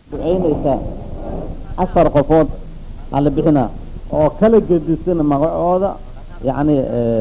ducaynaysaa afar qofood aa la bixinaa oo kala gedisan magacooda yacni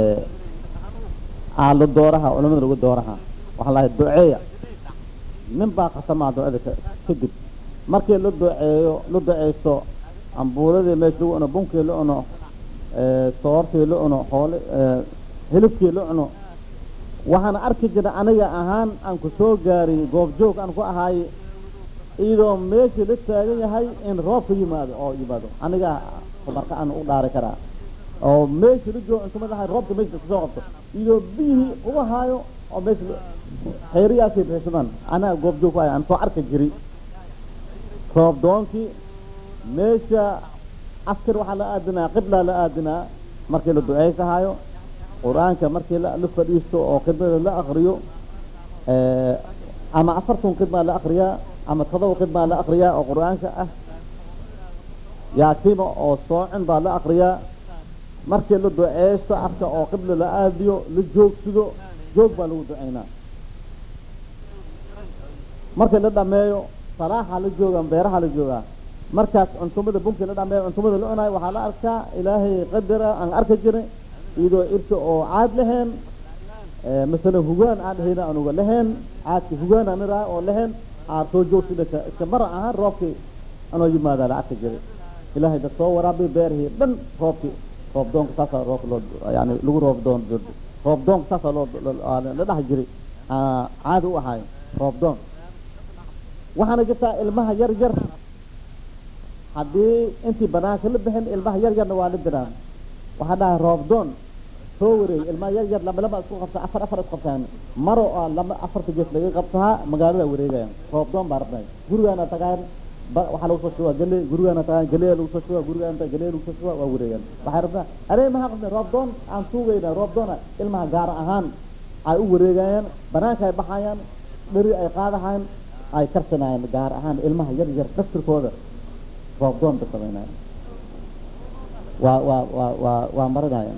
aalo dooraha culamada lagu dooraha waxaa lahay duceeya nin baa khatamaa ducada kadib markii la duceeyo la duceysto ambuuladii meesha lagu cuno bunkii la cuno soortii la cuno xoole hilibkii la cuno waxaan arki jira aniga ahaan aan ku soo gaariy goobjoog aan ku ahaay iyadoo meeshii la taagan yahay in roobka yimaado oo yimaado aniga marka aan u dhaari karaa oo meeshii la joogo intumad ahay roobka meesha kasoo qabto iyadoo biyihii uga haayo oo meesha xeeriyaasay bixsadaan anaga goobjoog ku ahay aan soo arki jiri roob doonkii meesha askar waxaa la aadinaa qiblaa la aadinaa markii la duceysahaayo qur-aanka markii la fadhiisto oo khidmada la akriyo ama afartan khidmaa la akriyaa ama todoba khidmaa la akriyaa oo qur-aanka ah yaasima oo soocin baa la akriyaa markii la duceysto afka oo qibla la aadiyo la joogsido joog baa lagu duceynaa markii la dhameeyo salaaxa la jooga beeraha la joogaa markaas cuntumada bunki la dhameeyo cuntumada la cunayo waxaa la arkaa ilaahay qadara aan arki jiray iyadoo irka oo caad laheen masalan hugaan aan dhahayna anuga laheen caadki hugaan aan iraa oo laheen aad soo joogsida iska mara ahaan roobkii anoo yimaadaa la arki jiray ilaahay dad soo waraabi beerihii dhan roobkii roob doonka saasaa roobka loo yani lagu roob doon roob doonka saasaa loo la dhahi jiray caadi u ahaay roob doon waxaana jirtaa ilmaha yar yar haddii intii banaanka la bixin ilmaha yar yarna waa la diraan waxaa dhahay roob doon soo wareey ilmaha yar yar lama lama isku qabta afar afar isku qabtaan maro oo lama afarta gees laga qabtaa magaalada wareegayaan roob doon baa rabnay gurigaana tagaan waxaa lagu soo shubaa galey gurigaana tagaan galey lagu soo shubaa gurigaana tagaan galey lagu soo shubaa waa wareegaan waxay rabnaa arey maxaa qabnay roob doon aan suugayna roob doona ilmaha gaar ahaan ay u wareegayaan banaanka ay baxayaan dheri ay qaadahayaan ay karsanayaan gaar ahaan ilmaha yar yar dastirkooda roob doon ba samaynayan waa waa waa waa waa marinayaan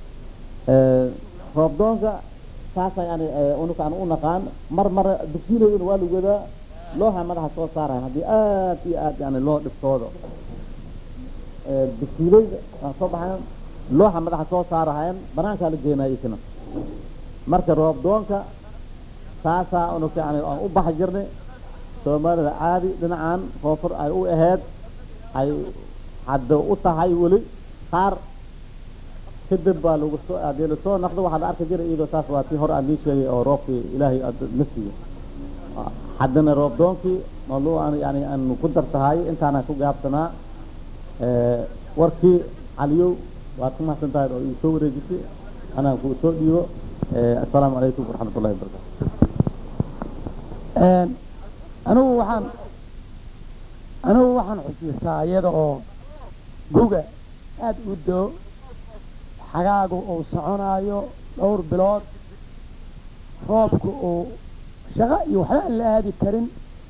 roob doonka saasa yani unuka aan u naqaan mar mar dugsiileyduna waa lagu wadaa looha madaxa soo saarayan haddii aad iyo aad yani loo dhibtoodo dugsiileyda waa soo baxayan looxa madaxa soo saarahayan banaankaa la geenaya isna marka roob doonka saasaa unuka yani aan u baxi jirnay soomaalida caadi dhinacan koonfur ay u ahayd ay hadda u tahay weli qaar kadib baa lagu soo hadii lasoo naqdo waxaa la arki jiray iyadoo saas waa tii hore aan ii sheegay oo roobkii ilaahay na siiyo haddana roob doonkii maluu aan yani aan ku dartahay intaanaan ku gaabsanaa warkii caliyow waad ku mahadsan tahay oo ii soo wareejisay anaan ku soo dhiibo assalaamu calaykum waraxmat ullahi wabarakatu anigu waxaan anigu waxaan xusiistaa iyada oo guga aada u doo xagaagu uu soconaayo dhowr bilood roobku uu shaqo iyo waxba aan la aadi karin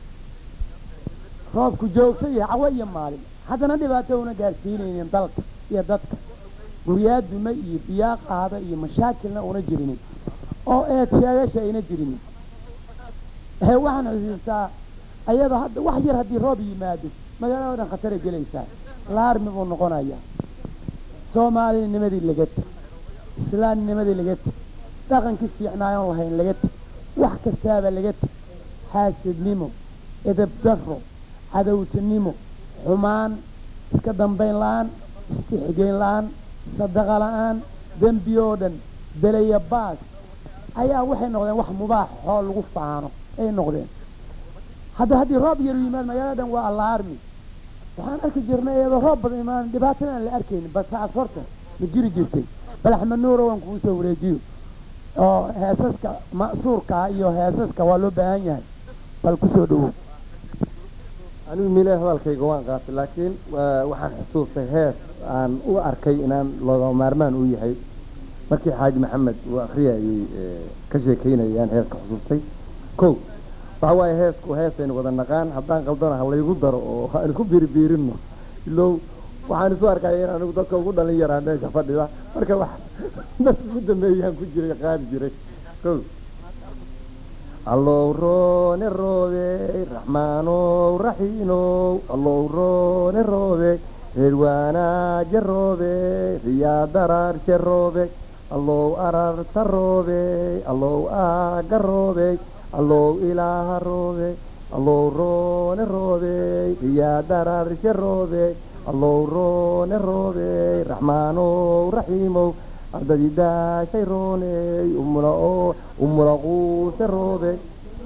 roobku joogto iyo cawo iyo maalin haddana dhibaato una gaarsiinaynin dalka iyo dadka guryaa dume iyo biyaa qaada iyo mashaakilna una jirinin oo eed sheegasha ayna jirinin waxaan xusiistaa ayadoo hadda wax yar haddii roob yimaado magaalada o dhan khataray gelaysaa laarmi buu noqonayaa soomaalinimadii laga teg islaamnimadii laga teg dhaqankii fiicnaayoon lahayn laga teg wax kastaaba laga teg xaasidnimo edabdarro cadowtinimo xumaan iska dambayn la-aan istixgeyn la-aan sadaqa la-aan dembi oo dhan belaya baas ayaa waxay noqdeen wax mubaax oo lagu faano ay noqdeen hadda haddii roob yaru yimaad magaalada dhan waa allaarmi waxaan arki jirnay iyadoo roob badan imaan dhibaatada aan la arkaynin basaas horta ma jiri jirtay bal axmed nuuro waan kugu soo wareejiyo oo heesaska ma'suurkaa iyo heesaska waa loo baahan yahay bal kusoo dhowow anigu mile hadalkayga waan qaatay laakiin waxaan xusuustay hees aan u arkay inaan looga maarmaan u yahay markii xaaji maxamed uu akriyayay ka sheekaynayaan heeska xusuustay ko waxa waaye heesku heesaynu wada naqaan haddaan qaldana ha laygu daro oo aan isku biiribiirino ilow waxaan isu arkaya in anigu dadka ugu dhalin yaraa meesha fadhida marka wax dad ugu dambeeyaan ku jiray qaadi jiray ko allow roone roobey raxmaanow raxiinow allow roone roobey reer waanaaje roobey riyaa daraarshe roobey allow ararta roobey allow aaga roobey allow ilaaha roobey allow roone roobey riyaa daraarshe roobey allow roone roobey raxmaanow raxiimow ardadii daashay rooney umula oo umula quuse roobey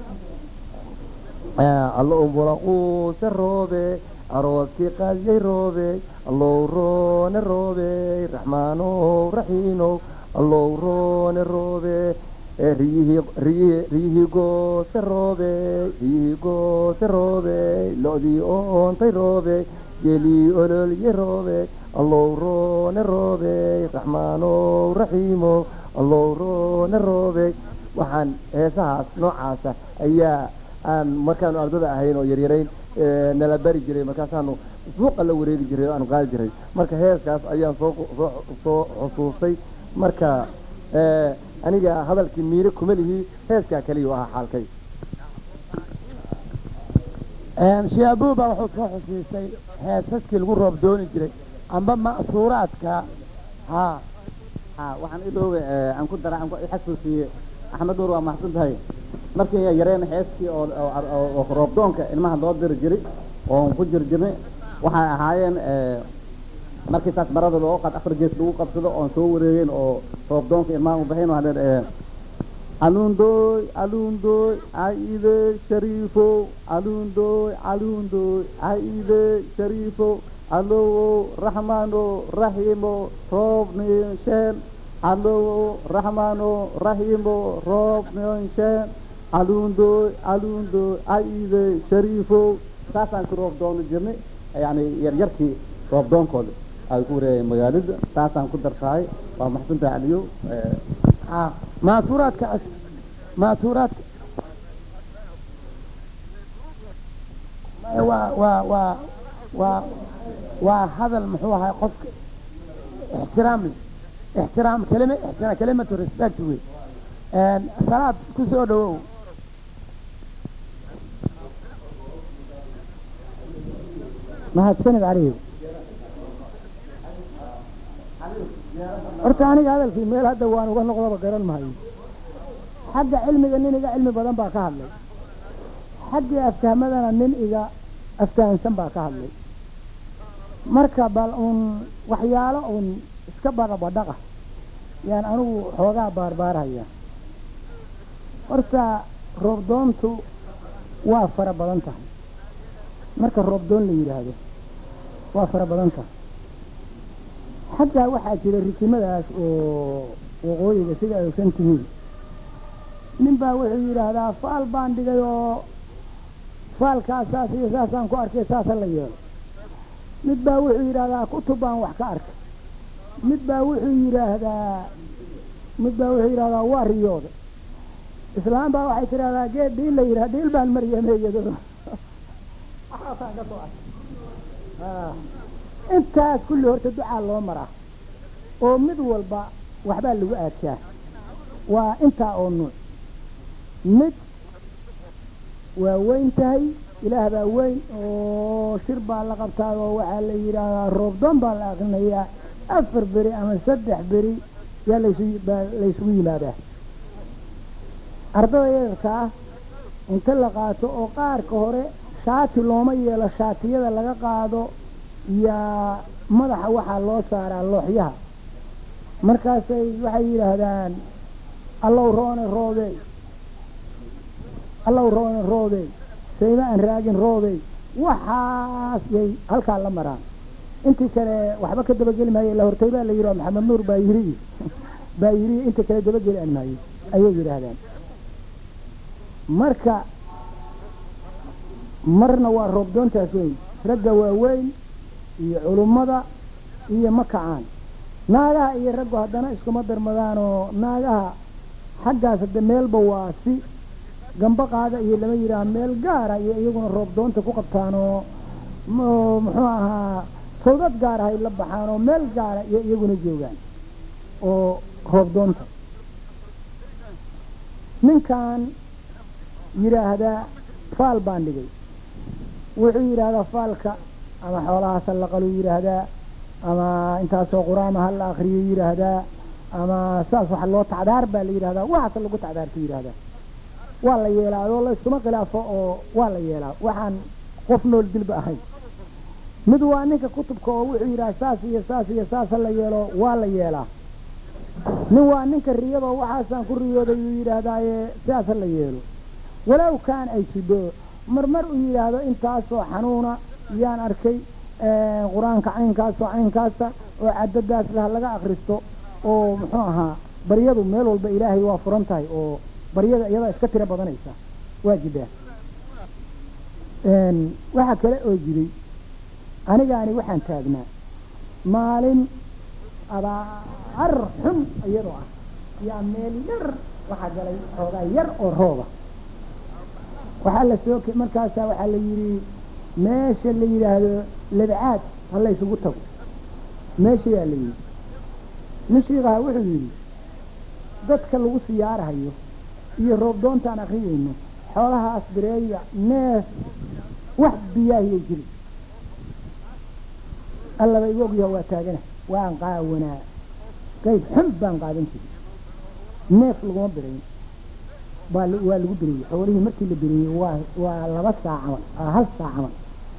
allo umula quuse roobey arooskii qadyay roobey allow roone roobey raxmaanow raxiinow allow roone roobey riyihii riyihii riyihii goose roobey riyihii goose roobey lo-dii oontay roobey gelii ololye roobey allow roone roobey raxmaanow raxiimow allow roone roobey waxaan heesahaas noocaasa ayaa aan markaanu ardada ahayn oo yaryarayn nala bari jiray markaasaanu suuqa la wareegi jiray oo aanu qaadi jiray marka heeskaas ayaan soo soo soo xusuustay marka aniga hadalkii miire kuma lihi heeskaa keliya u ahaa xaalkay shaabuub baa wuxuu soo xusiistay heesaskii lagu roob dooni jiray amba ma'suuraadka haa ha waxaan idhoowe aan ku dara aan ku xasuusiye axmed nuur waa mahadsan tahay markii yareen heeskii oo oo roobdoonka ilmaha loo diri jiray oon ku jir jirnay waxay ahaayeen markii taas marada loo qad afar gees lagu qabsado oon soo wareegeen oo roobdoonka ilmaha u baxeen waxaa leen alundooy alundooy caide shariifo alundooy alundooy caide shariifo allowo raxmaano raxiimo roob niinsheen allowo raxmaano raxiimo roob niinsheen alundooy alundooy caide shariifo saasaan ku roob dooni jirnay yani yaryarkii roob doonkooda ay ku wareegeen magaalada saasaan ku dartahay waa maxsantahay caliyo haa maasuuraadka maasuuraadka waa waa waa waa waa hadal muxuu ahay qofka ixtiraam leh ixtiraam kelima ixtiraam kelimatu respect wey salaad ku soo dhawow mahadsanid caliyo horta aniga hadalkii meel hadda waan uga noqdaba garan mahayo xagga cilmiga nin iga cilmi badan baa ka hadlay xaggii afkahmadana nin iga afkahansan baa ka hadlay marka bal uun waxyaalo uun iska badhabadhaqa yaan anigu xoogaa baarbaarhaya horta roobdoontu waa fara badan tahay marka roobdoon la yidhaahdo waa fara badan tahay xaggaa waxaa jira rijimadaas oo waqooyiga sida ay ogsan tihiin nin baa wuxuu yidhaahdaa faal baan dhigay oo faalkaas saas iyo saasaan ku arkay saasa la yeelo mid baa wuxuu yidhaahdaa kutub baan wax ka arkay mid baa wuxuu yidhaahdaa mid baa wuxuu yidhahdaa waa riyooda islaam baa waxay tidhahdaa geed dhiil la yidhaha dhiil baan maryameeyado waxaasaan ka soo arkay intaas kulli horta ducaa loo maraa oo mid walba waxbaa lagu aadshaa waa intaa oo nuuc mid waa weyn tahay ilaah baa weyn oo shir baa la qabtaa oo waxaa la yidhaahdaa roobdoon baa la aqrinayaa afar beri ama saddex beri yaa laysu baa laysugu yimaadaa ardada yararka ah inta la qaato oo qaarka hore shaati looma yeelo shaatiyada laga qaado yaa madaxa waxaa loo saaraa looxyaha markaasay waxay yidhaahdaan allow roone roobey allow roone roobey sayma aan raagin roobey waxaas yay halkaa la maraan intii kale waxba ka dabageli maayo ila hortay baa la yidhi oo maxamed nuur baa yiri baa yiri inta kale dabageli aan maayo ayay yidhaahdaan marka marna waa roobdoontaas weyn ragga waaweyn iyo culummada iyo ma kacaan naagaha iyo raggu haddana iskuma darmadaanoo naagaha xaggaas hadde meelba waa si gamba qaada iyo lama yidhaaha meel gaara iyo iyaguna roobdoonta ku qabtaanoo muxuu ahaa sawdad gaar ahay la baxaan oo meel gaara iyo iyaguna joogaan oo roobdoonta ninkan yidhaahdaa faal baan dhigay wuxuu yidhaahdaa faalka ama xoolahaas ha la qaluu yidhaahdaa ama intaasoo qur-aama ha la akriyo yidhaahdaa ama saas waxa loo tacdaar baa la yidhahdaa waxaase lagu tacdaarta yidhaahdaa waa la yeelaa adoo la iskuma khilaafo oo waa la yeelaa waxaan qof nool dilba ahayn mid waa ninka kutubka oo wuxuu yidhaha saas iyo saas iyo saas ha la yeelo waa la yeelaa nin waa ninka riyadoo waxaasaan ku riyooday uu yidhaahdaaye sidaas ha la yeelo walow kaan ay jidho marmar uu yidhaahdo intaasoo xanuuna yaan arkay qur-aanka caynkaasoo caynkaasa oo cadadaas lah laga akristo oo muxuu ahaa baryadu meel walba ilaahay waa furan tahay oo baryada iyadaa iska tiro badanaysa waa jidaa waxaa kale oo jiray anigaani waxaan taagnaa maalin abaar xun iyadoo ah yaa meel yar waxaa galay xoogaa yar oo rooba waxaa la soo markaasaa waxaa la yidhi meesha la yidhaahdo labcaad ha la ysugu tago meesha yaa la yidhi nin shiikaha wuxuu yidhi dadka lagu siyaarahayo iyo roob doontaan akriyayno xoolahaas bireeya neef wax biyaahiyay jiri allaba igu ogyaho waa taagana waan qaawanaa qayb xun baan qaadan jiray neef laguma birayn baa waa lagu bireeyey xoolihii markii la bireeyey waa waa laba saac camal hal saac camal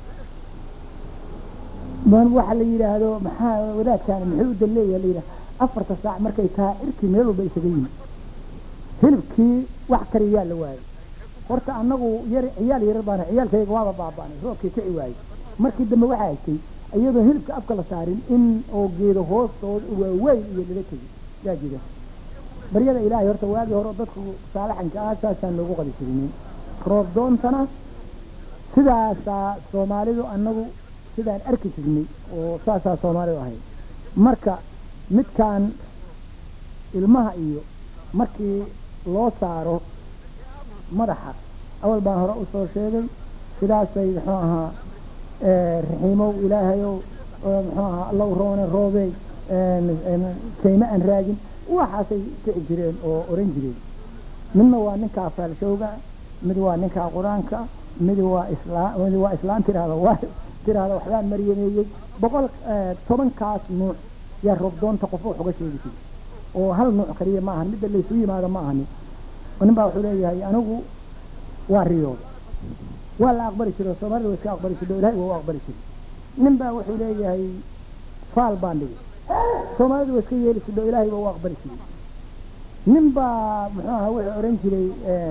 man waxa la yidhaahdo maxaa wadaadkaani muxuu u daleeyaha la yidhaha afarta saac markay tahay irkii meel walba isaga yimi hilibkii wax kariyaa la waayey horta annagu yar ciyaal yarar baan ciyaalkayga waaba baaba'nay roobkii kici waayey markii dambe waxaa haystay iyadoo hilibka afka la saarin in oo geedo hoostooda waaweyn iyo lala tegi yaa jira baryada ilaahay horta waagii hore dadku saalaxanka ah saasaan loogu qadi jirinin roob doontana sidaasaa soomaalidu annagu sidaan arki jirnay oo saasaa soomaalidu ahayd marka midkaan ilmaha iyo markii loo saaro madaxa awal baan hore usoo sheegay sidaasay muxuu ahaa raxiimow ilaahayow muxuu ahaa allow roone roobey kayma aan raagin waxaasay kici jireen oo oran jireen midna waa ninkaa faalshowga mid waa ninkaa qur-aanka mid waa islaa mid waa islaan tiraahda waa tiraahda waxbaan maryameeyey boqol tobankaas nuuc yaa roobdoonta qof wax uga sheegi jiray oo hal nuuc kaliya ma ahan midda laysu yimaado ma ahani nin baa wuxuu leeyahay anigu waa riyooda waa la aqbali jiray oo soomaalida waa iska aqbali jiray oo ilahay waa u aqbali jiray nin baa wuxuu leeyahay faal baan dhigay soomaalida waa iska yeeli jiray oo ilahay waa u aqbali jiray nin baa muxuu ahaa wuxuu oran jiray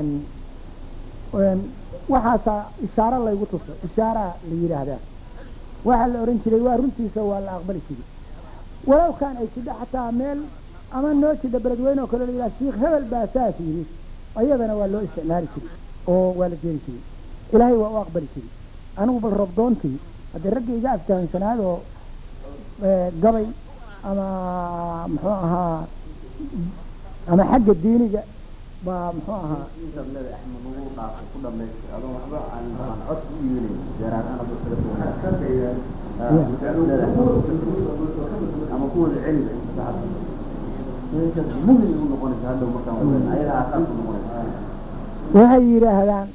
waxaasaa ishaaro laygu tuso ishaaraa la yidhaahdaa waxaa la oran jiray waa runtiisa waa la aqbali jiray walow kaan ay jidho xataa meel ama noo jidha beledweyne oo kale la yidhaha shiikh hebel baa saas yidhi ayadana waa loo isticmaali jiray oo waa la jeeri jiray ilaahay waa u aqbali jiray anigu bal robdoontii haddii raggii iga aftahansanaadoo gabay ama muxuu ahaa ama xagga diiniga baa muxuu ahaa ama kuwooda celiga mumin u noqonaysa hadda markaan ayadaa asaas u noqonaysa waxay yidhaahdaan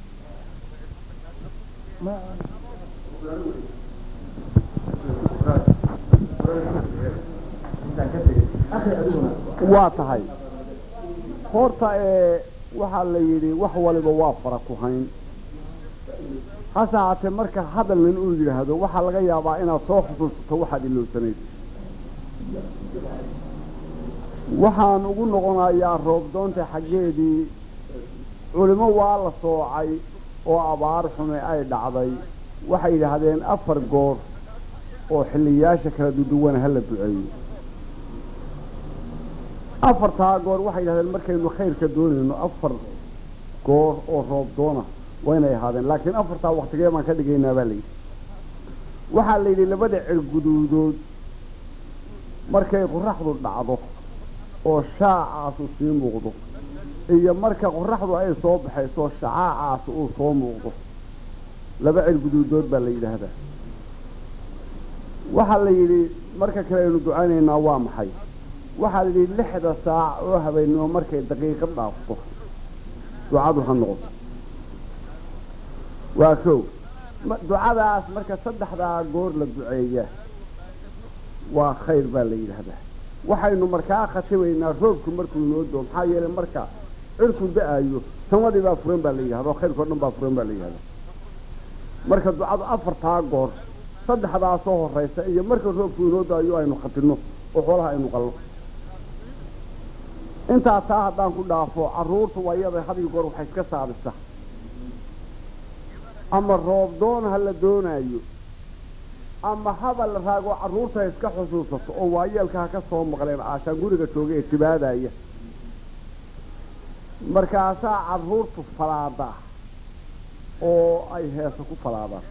waa tahay horta ee waxaa la yidhi wax waliba waa fara ku hayn hase haatee marka hadal nin uu yidhaahdo waxaa laga yaabaa inaad soo xusuusato waxaad ilowsanayd waxaan ugu noqonayaa roobdoonta xaggeedii culimo waa la soocay oo abaar xume ay dhacday waxay yidhaahdeen afar goor oo xilliyaasha kala duduwan ha la duceeyo afartaa goor waxay yidhahdeen markaynu khayrka doonayno afar goor oo roob doona waa inay ahaadeen laakiin afartaa waktigee baan ka dhigaynaa baa layidhi waxaa la yidhi labada cerguduudood markay qoraxdu dhacdo oo shaacaasu sii muuqdo iyo marka qoraxdu ay soo baxayso shacaacaas uu soo muuqdo laba cerguduudood baa la yidhaahdaa waxaa la yidhi marka kale aynu ducaynaynaa waa maxay waxaa la yidhi lixda saac oo habeennimo markay daqiiqad dhaafto ducadu ha noqoto waa kow ma- ducadaas marka saddexdaa goor la duceeya waa khayr baa la yidhaahdaa waxaynu markaa khatimaynaa roobku markuu inoo doo maxaa yeelay marka cirku da-ayo samadii baa furan baa la yidhahda oo khayrkao dhan baa furan baa la yidhahda marka ducadu afartaa goor saddexdaa soo horaysa iyo marka roobku inoo daayo aynu khatinno oo xoolaha aynu qallo intaa taa haddaan ku dhaafo carruurtu waa iyada hadiyo goor waxay iska saabisa ama roob doon ha la doonaayo ama haba la raago carruurta ha iska xusuusato oo waayeelka ha ka soo maqleen caashaan guriga jooga ee jibaadaya markaasaa carruurtu falaadaa oo ay heesa ku falaadaan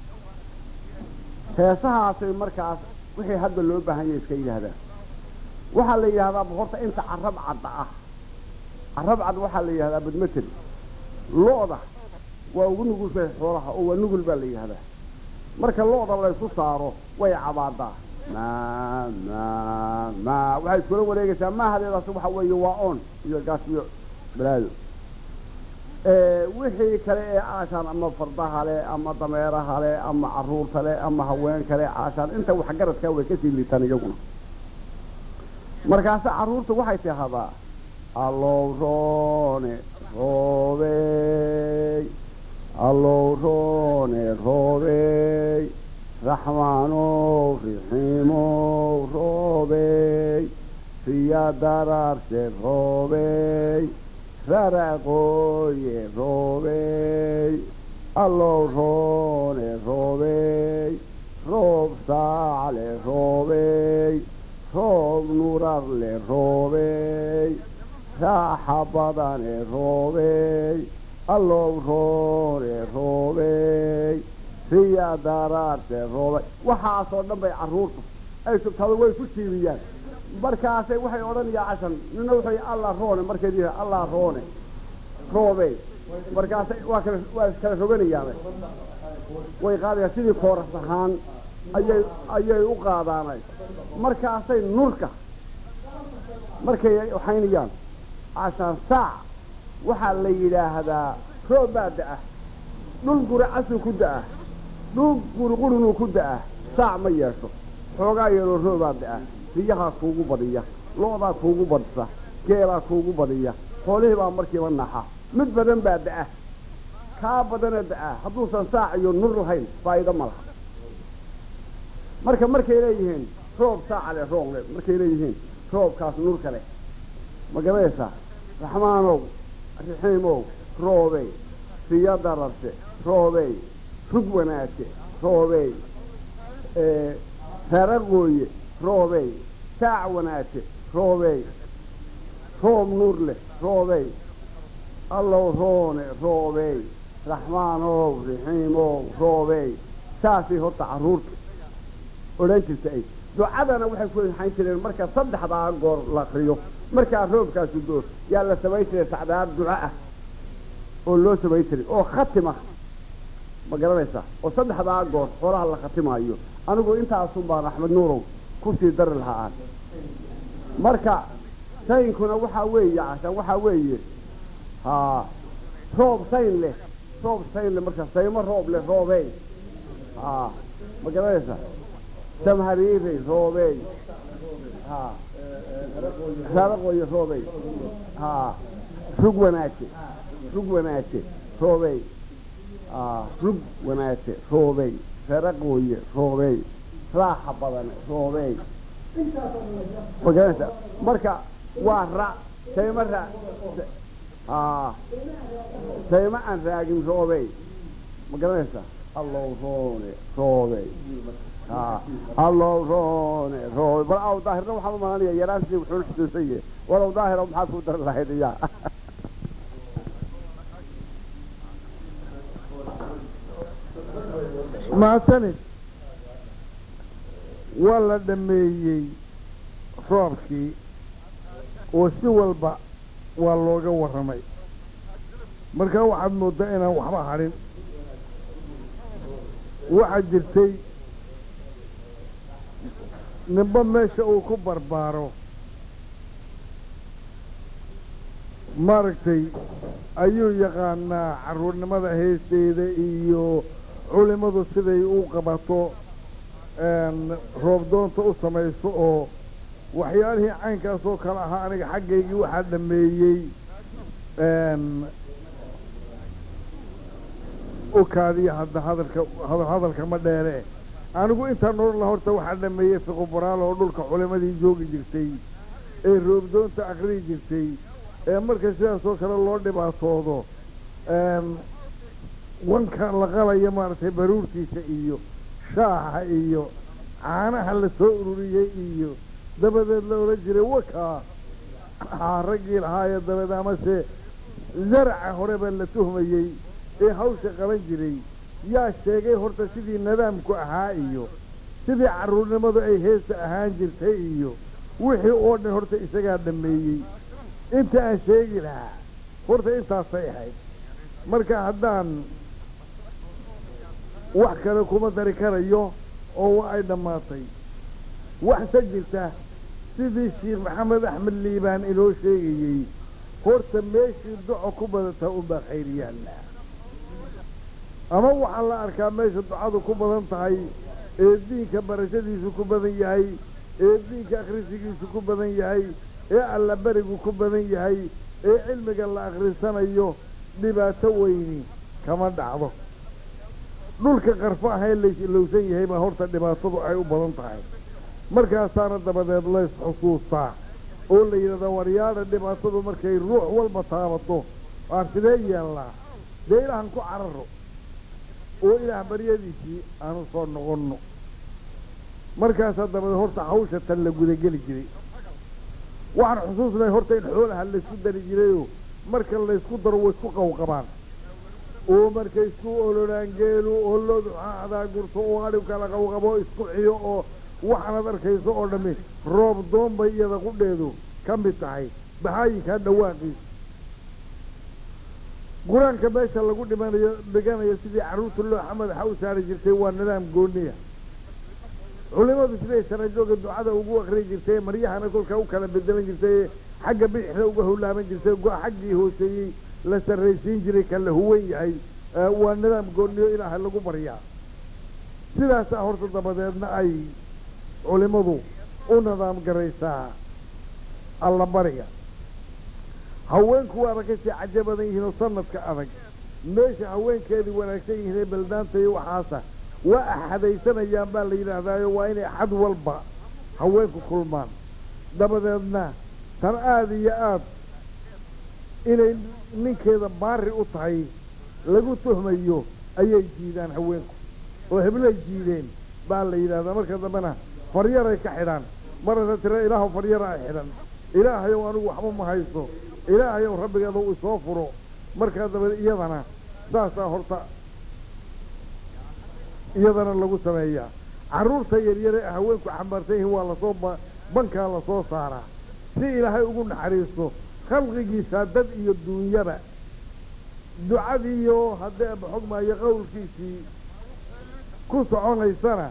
heesahaasay markaas wixii hadda loo baahan yahay iska yidhaahdaan waxaa la yidhahdaa horta inta carab cadda ah carab cad waxaa la yidhahdaa badmatel lo-da waa ugu nugushay xoolaha oo waa nugul baa la yidhahdaa marka lo-da laysku saaro way cabaadaa maa maa maa waxay iskula wareegaysaa maahadeedaas waxa weeye waa on iyo gaas iyo balaado wixii kale ee caashaan ama fardaha leh ama dameeraha leh ama carruurta leh ama haweenka leh caashaan inta waxgaradkaa way kasii liitaan iyaguna markaase carruurta waxay tidahdaa allow roone roobey allow roone roobey raxmaanow rixiimow roobey riya daraarse roobey raraqooye roobey allow roone roobey roob saacle roobey roob nurarle roobey raaxa badane roobey allow roone roobey riya daraarse roobey waxaasoo dhan bay carruurtu ay sugtaado way ku jiibiyaan markaasay waxay odhanayaa cashan nina wuxuu allah roone markay dihi allah roone roobey markaasay waa kala waa iskala roganayaane way qaadayaan sidii kooras ahaan ayay ayay u qaadaanay markaasay nurka markay waxaynayaan cashaan saac waxaa la yidhaahdaa roob baa da-ah dhul guri casuu ku da-ah dhul guriqurunuu ku da-ah saac ma yeesho xoogaa yeeloo roobaa da-ah riyahaa kuugu badiya lo-daa kuugu badisa geelaa kuugu badiya xoolihii baa markiiba naxa mid badan baa da-ah kaa badana da-ah hadduusan saac iyo nur lahayn faa'iido ma laha marka markay leeyihiin roob saaca leh roog leh markay leeyihiin roobkaas nurka leh ma garanaysaa raxmaanow raxiimow roobey riya dararse roobey rug wanaaje roobey reeraqooye roobey saac wanaaje roobey roob nuur leh roobey allow roone roobey raxmaanow raxiimow roobey saasay horta carruurta odhan jirta ay ducadana waxay ku hayn jireen marka saddexdaa goor la akriyo markaa roobkaasu doo yaa la samayn jiray sacdaar duco ah oo loo samayn jiray oo khatima ma garanaysaa oo saddexdaa goor xoolaha la khatimaayo anigu intaasun baan axmed nuurow kusii dari lahaa aan marka saynkuna waxaa weeye cashaan waxaa weeye haa roob sayn leh roob sayn leh marka saymo roob leh roobey haa ma garanaysaa samhariirey roobey haa raaraqooye roobey haa rug wanaaje rug wanaaje roobey haa rug wanaaje roobey reeraqooye roobey raaxa badane roobey ma garanaysaa marka waa ra saymo ra haa saymo aan raagin roobey ma garanaysaa allow roone roobey haa allow roone roobey bal aw daahirna waxaan u malanaya yaraantii wuxuu xusuusan yahay walow daahiro maxaad ku dari lahayd iyaa mahadsanid waa la dhameeyey roobkii oo si walba waa looga warramay markaa waxaad mooddaa inaan waxba hadhin waxaa jirtay ninba meesha uu ku barbaaro maaragtay ayuu yaqaanaa carruurnimada heesteeda iyo culimmadu siday u qabato roobdoonta u samayso oo waxyaalihii caynkaas oo kale ahaa aniga xaggaygii waxaa dhameeyey ukaadiya hadda hadalka hadalka ma dheere anigu intaan odhan laha horta waxaa dhameeyey fiqubaraal oo dhulka culimadii joogi jirtay ee roobdoonta akriyi jirtay ee marka sidaas oo kale loo dhibaatoodo wanka la qalaya maaragtay baruurtiisa iyo shaaha iyo caanaha la soo ururiyey iyo dabadeed la odhan jiray wakaa haa raggii lahaayee dabeed amase zaraca horeba la tuhmayey ee hawsha qaban jiray yaa sheegay horta sidii nadaamku ahaa iyo sidii carruurnimadu ay heesta ahaan jirtay iyo wixii oo dhan horta isagaa dhameeyey inta aan sheegi lahaa horta intaasay ahayd marka haddaan wax kale kuma dari karayo oo waa ay dhammaatay waxse jirta sidii sheekh maxamed axmed liibaan inoo sheegayey horta meeshii duco ku badataa unbaa khayr yaalla ama waxaa la arkaa meesha ducadu ku badan tahay ee diinka barashadiisu ku badan yahay ee diinka akhrisigiisu ku badan yahay ee allaberigu ku badan yahay ee cilmiga la akhrisanayo dhibaato weyni kama dhacdo dhulka qarfo ahee laylowsan yahay baa horta dhibaatadu ay u badan tahay markaasaana dabadeed lays xusuustaa oo la yidhahdaa waryaadha dhibaatadu markay ruux walba taabato aan sidee yeellaa dee ilaahan ku cararo oo ilaah baryadiisii aanu soo noqonno markaasaa dabadeed horta hawsha tan la gudageli jiray waxaan xusuusnay horta in xoolaha laysku dari jirayoo marka laysku daro way isku qawqabaan oo markay isku oloraan geelu oo loodu xaadaa gurto oo adhib kala qawqabo isku xiyo oo waxaanad arkayso oo dhammi roob doon bay iyada qudheedu ka mid tahay baxaayinkaa dhawaaqiisa qur-aanka meesha lagu dhimanayo dhiganayo sidii carruurta looxa madaxa u saari jirtay waa nidaam gooniya culimadu siday sanajooga ducada ugu akri jirtay maryahana kolkaa u kala bedelan jirtay xagga bidixda uga howlaaban jirtay xaggii hooseeyey la sarraysiin jiray ka la huwan yahay waa nidaam gooniyo ilaahay lagu baryaa sidaasaa horta dabadeedna ay culimadu u nidaam garaysaa allabariga haweenku waaba kasii cajo badan yihiin oo sanadka adag meesha haweenkeedii wanaagsan yihiin ee baldaanta iyo waxaasa waa axadaysanayaan baa la yidhaahdaayo waa inay xad walba haweenku kulmaan dabadeedna tan aada iyo aad inay ninkeeda baari u tahay lagu tuhmayo ayay jiidaan haweenku oo heblay jiideen baa la yidhahdaa marka dambena faryaray ka xidhaan marasa tira ilaahu faryara ay xidhan ilaahayow anigu waxba ma hayso ilaahayow rabbigeeda uu isoo furo markaa dabadeed iyadana saasaa horta iyadana lagu sameeyaa carruurta yaryare ee haweenku xambaarsan yihiin waa lasoo bankaa lasoo saaraa si ilaahay ugu naxariisto khalqigiisa dad iyo duunyaba ducadiiyo haddee baxog maayo qowlkiisii ku soconaysana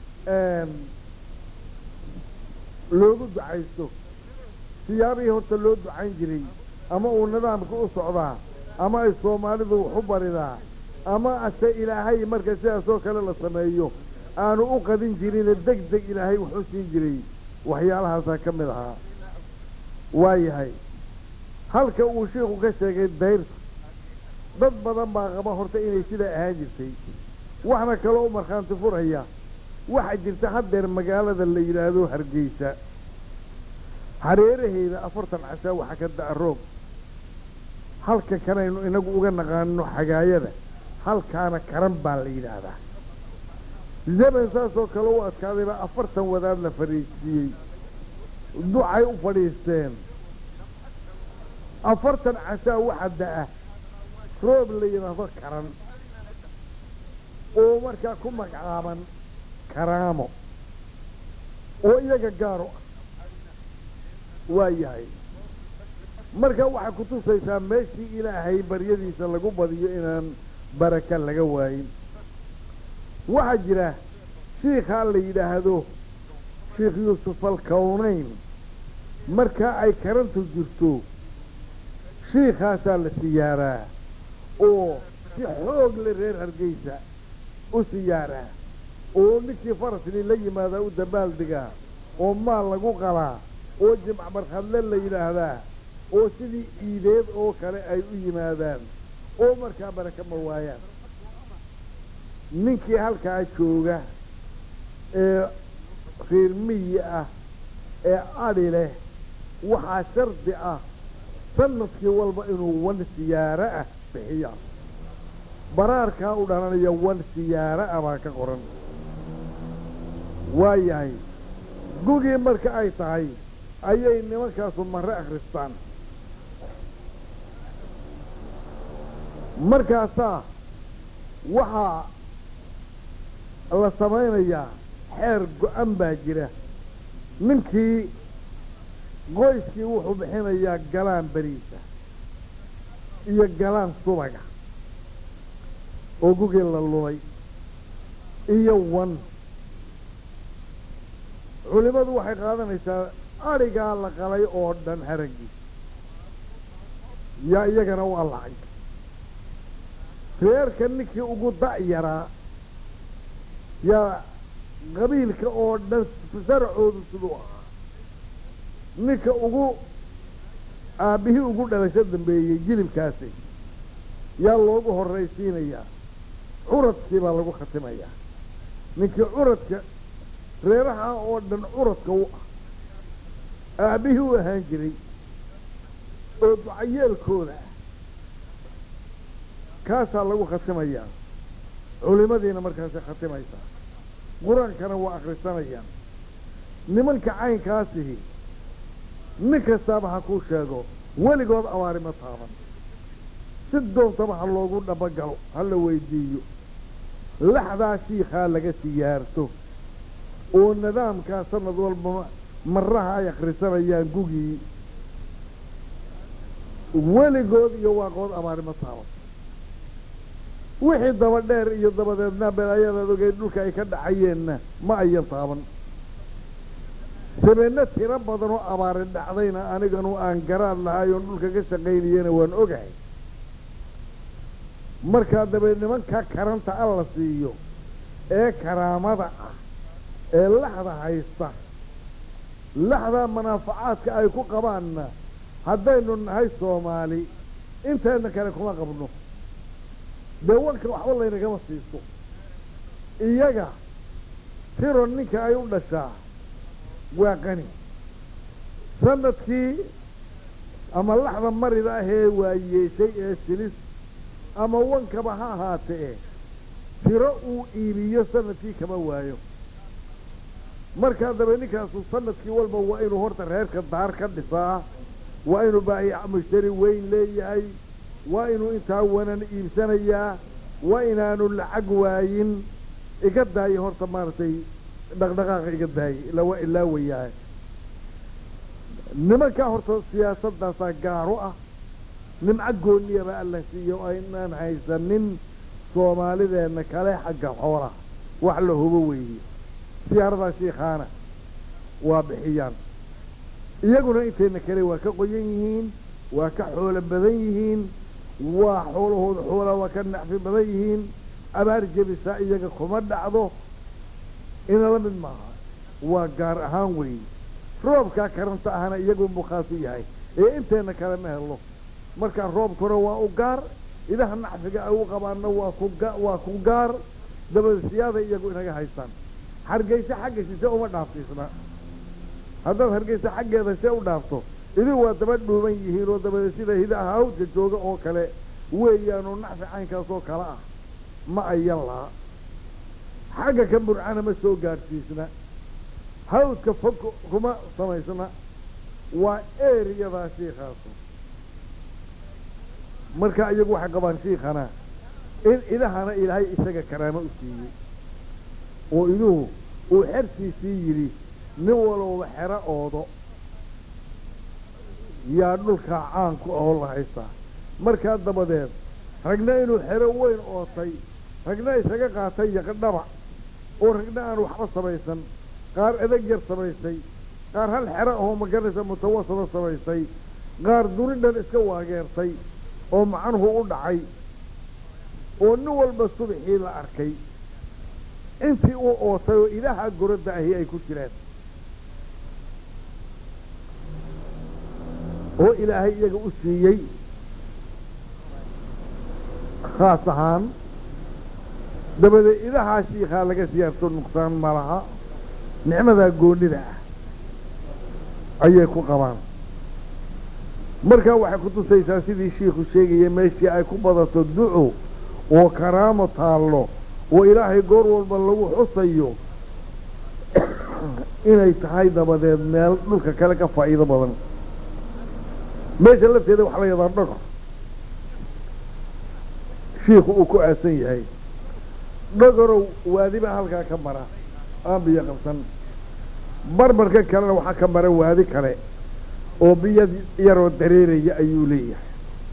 loogu ducaysto siyaabihii horta loo ducayn jiray ama uu nidaamka u socdaa ama ay soomaalidu wax u baridaa ama ase ilaahay marka sidaasoo kale la sameeyo aanu u qadin jirine deg deg ilaahay wax u siin jiray waxyaalahaasaa ka mid ahaa waayahay halka uu shiiku ka sheegay dayrta dad badan baa qaba horta inay sidaa ahaan jirtay waxna kaloo u markhaanti furaya waxaa jirta haddeer magaalada la yidhaahdo hargeysa hareeraheeda afartan cashaa waxaa ka da'a roob halka kanaynu inagu uga naqaano xagaayada halkaana karan baa la yidhaahdaa zaman saasoo kale u adkaaday baa afartan wadaad la fadhiisiiyey ducay u fadhiisteen afartan cashaa waxaa da'a roob la yidhaahdo karan oo markaa ku magacaaban karaamo oo iyaga gaaro ah waa yahay marka waxay ku tusaysaa meeshii ilaahay baryadiisa lagu badiyo inaan baraka laga waayin waxaa jira shiikhaa la yidhaahdo sheikh yuusuf alkawnayn markaa ay karantu jirto shiikhaasaa la siyaaraa oo si xoog le reer hargeysa u siyaaraa oo ninkii farasni la yimaadaa u dabaaldegaa oo maal lagu qalaa oo jimc markhadle la yidhaahdaa oo sidii iideed oo kale ay u yimaadaan oo markaa baraka ma waayaan ninkii halkaa jooga ee reer miyi ah ee adhi leh waxaa shardi ah sanadkii walba inuu wan siyaaro ah bixiya baraarkaa u dhalanaya wan siyaaro ah baa ka qoran waayahay gugii marka ay tahay ayay nimankaasu marre akhristaan markaasaa waxaa la samaynayaa xeer go-an baa jira ninkii qoyskii wuxuu bixinayaa galaan beriisa iyo galaan subaga oo gugii la lumay iyo wan culimmadu waxay qaadanaysaa adhigaa la qalay oo dhan haraggii yaa iyagana u allacay reerka ninkii ugu da'yaraa yaa qabiilka oo dhan saracoodu siduu ahaa ninka ugu aabbihii ugu dhalasho dambeeyey jilibkaasi yaa loogu horraysiinayaa curadkii baa lagu khatimayaa ninkii curadka reeraha oo dhan curadka u ah aabbihii u ahaan jiray oo ducayeelkooda ah kaasaa lagu khatimayaa culimadiina markaasay khatimaysaa qur-aankana waa akhrisanayaan nimanka caynkaasihi nin kastaaba ha kuu sheego weligood abaari ma taaban si doontaba ha loogu dhabagalo ha la weydiiyo laxdaa shiikhaa laga siyaarto oo nidaamkaa sanad walba marraha ay akhrisanayaan gugii weligood iyo waaqood abaari ma taaban wixii daba dheer iyo dabadeedna belaayadaad ogeyd dhulka ay ka dhacayeenna ma ayan taaban sabeenno tiro badan oo abaari dhacdayna aniganu aan garaad lahay oon dhulka ka shaqaynayena waan ogahay markaa dabeed nimanka karanta alla siiyo ee karaamada ah ee laxda haysta laxdaa manaafacaadka ay ku qabaanna haddaynu nahay soomaali inteenna kale kuma qabno dee wanka waxba laynagama siiso iyaga tiro ninka ay u dhashaa waa qani sanadkii ama laxda marida ahee waa yeeshay ee silis ama wankaba ha ahaatee tiro uu iibiyo sanadkii kama waayo markaa daba ninkaasu sanadkii walba waa inuu horta reerka daar ka dhisaa waa inuu baahiya mushtari weyn leeyahay waa inuu intaa wanan iibsanayaa waa inaanu lacag waayin iga daayo horta maaragtay dhaqdhaqaaqa iga daaye ilaa waa ilaa wayahay nimankaa horta siyaasaddaasaa gaaro ah nimco goonniyaba alla siiyo aynaan haysanin soomaalideenna kale xagga xoolaha wax la hubo weeye siyaaradaa shiikhaana waa bixiyaan iyaguna intayna kale waa ka qoyan yihiin waa ka xoolo badan yihiin waa xoolahooda xoolaa waa ka nacfi badan yihiin abaar jebisaa iyaga kuma dhacdo ina la mid maaha waa gaar ahaan weeye roobkaa karanta ahana iyagunbuu khaas u yahay ee inteenna kale ma helo markaa roobkuna waa u gaar idaha nacfiga ay u qabaanna waa ku waa ku gaar dabadasiyaada iyagu inaga haystaan hargeysa xagga sise uma dhaaftiisna haddaad hargeysa xaggeeda see u dhaafto idin waa daba dhuuban yihiin oo dabada sida hidaha hawdka jooga oo kale weeyaanoo nacfi caynkaas oo kale ah ma ayan laha xagga ka burcana ma soo gaadhsiisna hawdka fog kuma samaysna waa eriyadaa shiikaasu marka iyagu waxay qabaan shiikhana in idahana ilaahay isaga karaamo u siiyey oo iduhu uu xertiisii yidhi nin walowba xero oodo yaa dhulkaa caanku ahoo la haystaa markaa dabadeed ragna inuu xero weyn ootay ragna isaga qaatay yaqdhaba oo ragna aan waxba samaysan qaar adag yar samaysay qaar hal xero ahoo maganaysa mutawasada samaysay qaar dunidhan iska waageertay oo macnuhu u dhacay oo nin walba subaxii la arkay intii uu ootay oo ilaaha goradda ahi ay ku jiraan oo ilaahay iyaga u siiyey khaas ahaan dabadeed idahaa shiikhaa laga siyaarto nuqsaan ma laha nicmadaa goonnida ah ayay ku qabaan markaa waxay ku tusaysaa sidii shiikhu sheegaya meeshii ay ku badato duco oo karaamo taallo oo ilaahay goor walba lagu xusayo inay tahay dabadeed meel dhulka kale ka faa'iido badan meesha lafteeda waxaa la yadaa dhogor shiikhu uu ku aasan yahay dhogorow waadi baa halkaa ka mara aan biyo qabsan barbarka kalena waxaa ka mara waadi kale oo biyo yaroo dareeraya ayuu leeyahay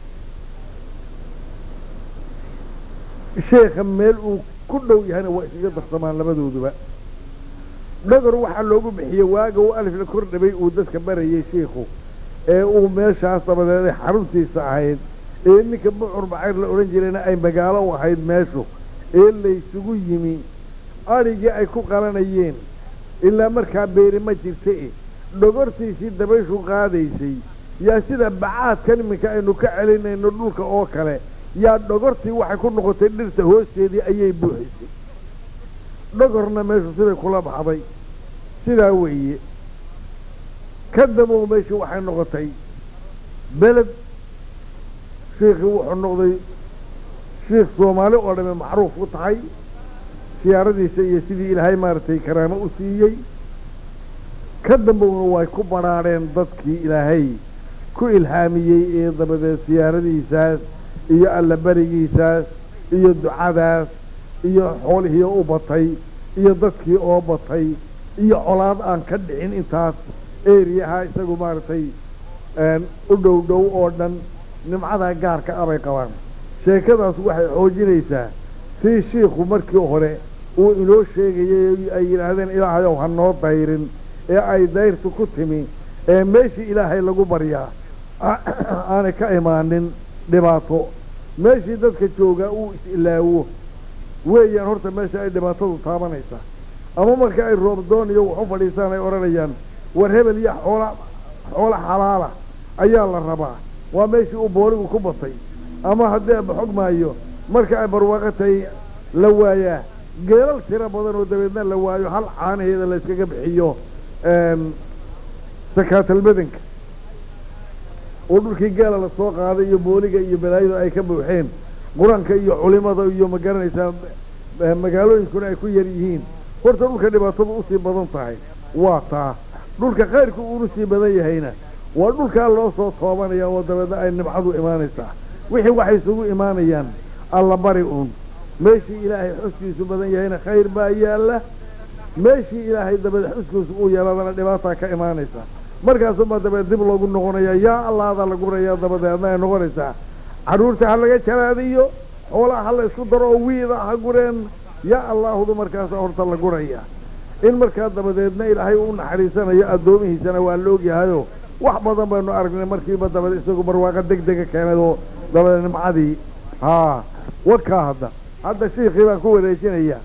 sheekha meel uu ku dhow yahayna waa iskaga darsamaan labadooduba dhogor waxaa loogu bixiyey waaga uu alif la kor dhabay uu dadka barayay shiikhu ee uu meeshaas dabadeed xaruntiisa ahayd ee ninka bucur bacayr la odhan jirayna ay magaalo u ahayd meeshu ee laysugu yimi adhigii ay ku qalanayeen ilaa markaa beeri ma jirta e dhogortiisii dabayshu qaadaysay yaa sida bacaadkan iminka aynu ka celinayno dhulka oo kale yaa dhogortii waxay ku noqotay dhirta hoosteedii ayay buuxisay dhogorna meeshu siday kula baxday sidaa weeye ka dabow meeshii waxay noqotay beled shiikhii wuxuu noqday shiikh soomaali oo dhame macruuf u tahay siyaaradiisa iyo sidii ilaahay maaragtay karaamo u siiyey ka dambowna way ku badhaadheen dadkii ilaahay ku ilhaamiyey ee dabadeed siyaaradiisaas iyo allaberigiisaas iyo ducadaas iyo xoolihii u batay iyo dadkii oo batay iyo colaad aan ka dhicin intaas eriyaha isagu maaragtay u dhow dhow oo dhan nimcadaa gaarka ah bay qabaan sheekadaas waxay xoojinaysaa sii shiikhu markii hore uu inoo sheegayay ay yidhaahdeen ilaahayow ha noo dayrin ee ay dayrtu ku timi ee meeshii ilaahay lagu baryaa aanay ka imaanin dhibaato meeshii dadka joogaa uu is-ilaawo weeyaan horta meesha ay dhibaatadu taabanaysaa ama marka ay roobdoon iyo wax u fadhiisaan ay odhanayaan war hebel iyo xoola xoola xalaala ayaa la rabaa waa meeshii uu booligu ku batay ama haddii aba xog maayo marka ay barwaaqo tahay la waayaa geelal tiro badan oo dabeedna la waayo hal caanaheeda la yskaga bixiyo sakaatalbadanka oo dhulkii geela la soo qaaday iyo booliga iyo balaayadu ay ka buuxeen qur-aanka iyo culimada iyo ma garanaysaa magaalooyinkuna ay ku yar yihiin horta dhulka dhibaatadu usii badan tahay waa taa dhulka khayrku uunu sii badan yahayna waa dhulkaa loo soo toobanaya oo dabeedna ay nimcadu imaanaysaa wixii waxay isugu imaanayaan alla bari uun meeshii ilaahay xuskiisu badan yahayna khayr baa yaalla meeshii ilaahay dabeed xuskiisu uu yeeladana dhibaataa ka imaanaysa markaasuunbaa dabeed dib loogu noqonaya yaa allaada la gurayaa dabadeedna ay noqonaysaa carruurta ha laga jaraadiyo xoolaha ha la isku daro oo wiida ha gureen yaa allaahudu markaasa horta la guraya in markaa dabadeedna ilaahay u naxariisanayo addoomihiisana waa la ogyahayo wax badan baynu aragnay markiiba dabadeed isagu barwaaqo deg dega keenay oo dabadeed nimcadii haa wadkaa hadda hadda shiikii baan ku wareejinaya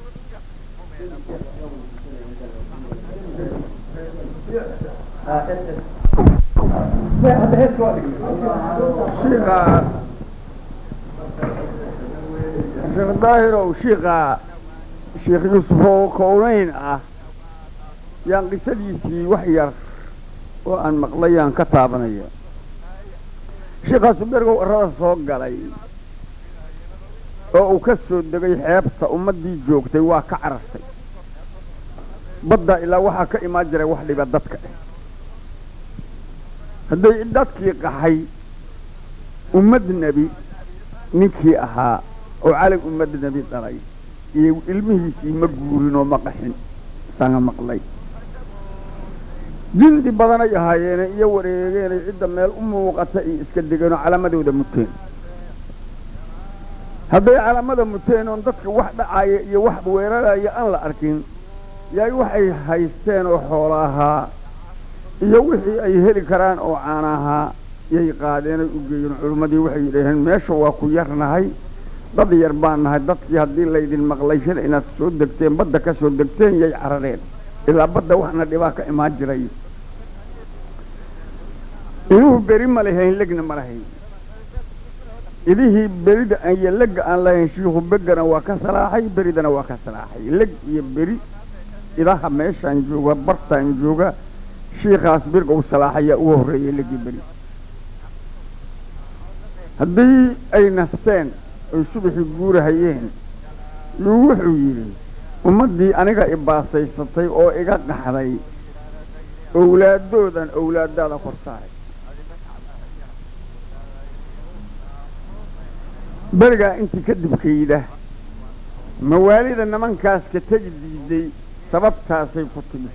shiikha sheekh daahirow shiikha sheekh yuusuf oo kownayn ah yaan qisadiisii wax yar oo aan maqlay aan ka taabanaya shiikhaasu bergow arrada soo galay oo uu ka soo degay xeebta ummaddii joogtay waa ka carartay badda ilaa waxaa ka imaan jiray wax dhiba dadka eh hadday dadkii qaxay ummad nebi ninkii ahaa oo calag ummad nebi dhalay iyo ilmihiisii ma guurin oo ma qaxin isaga maqlay jindi badanay ahaayeene iyo wareegeenay cidda meel u muuqata iyo iska degeenoo calaamadooda muteen hadday calaamada muteen oon dadka wax dhacaaya iyo wax weeraraya aan la arkin yaay waxay haysteen oo xoolo ahaa iyo wixii ay heli karaan oo caana ahaa yay qaadeenay u geeyeen culimmadii waxay yidhaaheen meesha waa ku yarnahay dad yar baan nahay dadkii haddii laydin maqlay shil inaad soo degteen badda ka soo degteen yay carareen ilaa badda waxna dhibaa ka imaan jiray iduhu beri ma lahayn legna ma lahayn idihii berida iyo legga aan lahayn shiikhu begana waa ka salaaxay beridana waa ka salaaxay leg iyo beri idaha meeshaan jooga bartaan jooga shiikaas birgow salaaxayaa ugu horreeyay legii beri haddii ay nasteen oy subaxii guurahayeen yuu wuxuu yidhi ummaddii aniga ibaasaysatay oo iga qaxday owlaadoodan owlaadaada kor saaray berigaa intii ka dibkayda mawaalida nimankaas ka tegi diiday sababtaasay ku timi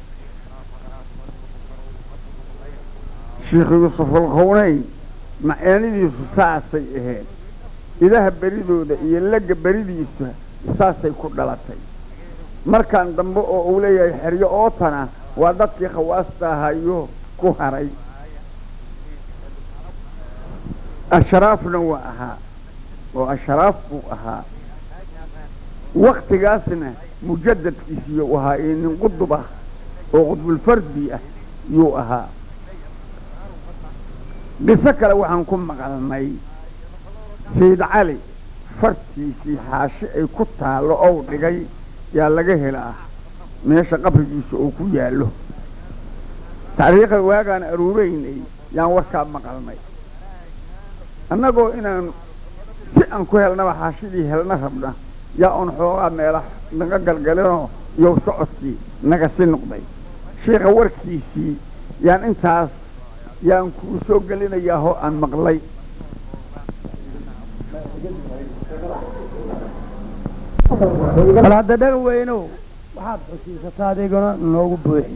sheikh yuusufulqownayn macaanidiisu saasay ahayd idaha beridooda iyo legga beridiisa saasay ku dhalatay markaan dambe oo uu leeyahay xeryo ootana waa dadkii khawaasta ahayo ku haray ashraafna waa ahaa oo ashraaf buu ahaa waktigaasna mujadadkiisiiyuu ahaa iyo nin qudub ah oo qudbulfardi ah yuu ahaa qiso kale waxaan ku maqalnay sayid cali fartiisii xaashi ay ku taallo ow dhigay yaa laga helaa meesha qabrigiisa oo ku yaallo taariikha waagaan aruuraynay yaan warkaa maqalnay annagoo inaan si aan ku helnaba xaashidii helna rabna yaa un xoogaa meela naga galgalinoo yow socodkii naga si noqday sheikha warkiisii yaan intaas yaan kuu soo gelinayaa oo aan maqlay bal hadda dhaga weynow waxaad xusiisataa adiguna noogu buuxi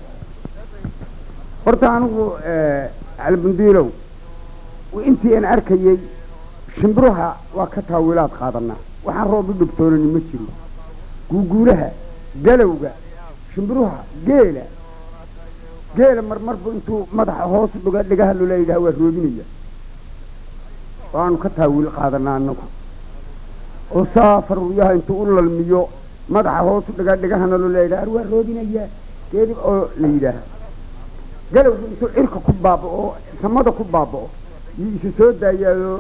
horta anigu calbundiilow intii aan arkayey shimbiruha waa ka taawiilaad qaadanaa waxaan roob u dhibtoonani ma jiro guuguulaha galowga shimbiruha geela geela marmarbu intuu madaxa hoos dhuga dhigaha loola yidhaha waa roobinaya waanu ka taawiil qaadanaa annagu oo saafar ruyaha intuu u lalmiyo madaxa hoos u dhiga dhigahana loola yidhaha waa roobinaya geeli oo la yidhaaha galowgu intuu cirka ku baaba'o samada ku baaba'o yuu isa soo daayaayo